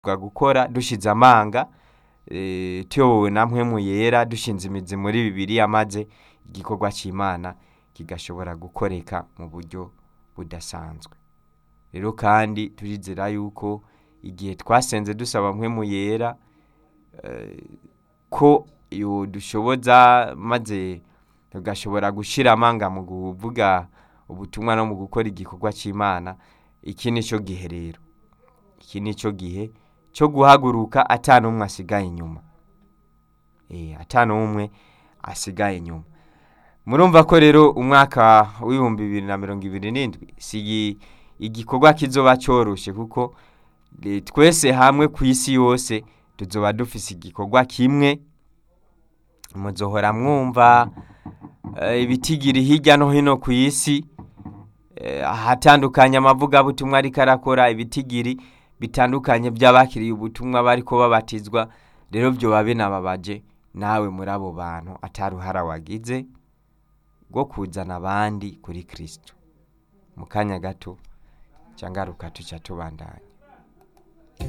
gukora dushize amanga eh, tuyobowe na mpwemu yera dushinze imizi muri bibiliya maze igikorwa c'imana kigashobora gukoreka mu buryo budasanzwe rero kandi turizera yuko igihe twasenze dusaba mpwemu yera eh, ko yodushoboza maze tugashobora gushira amanga mu kuvuga ubutumwa no mu gukora igikorwa c'imana iki nico gihe rero iki nico gihe cyo guhaguruka ata n'umwe asigaye inyuma eh ata n'umwe asigaye inyuma murumva ko rero umwaka w'ibihumbi bibiri na mirongo ibiri n'indwi si igikorwa kizoba cyoroshe kuko eh, twese hamwe ku isi yose tuzoba dufise igikorwa kimwe muzohora mwumva eh, ibitigiri hirya no hino ku isi eh, ahatandukanye amavugabutumwa ariko arakora ibitigiri bitandukanye by'abakiriye ubutumwa bariko babatizwa rero vyoba binababaje nawe muri abo bantu ataruhara wagize rwo kuzana abandi kuri kristo mu kanya gato cangaruka tuca tubandanya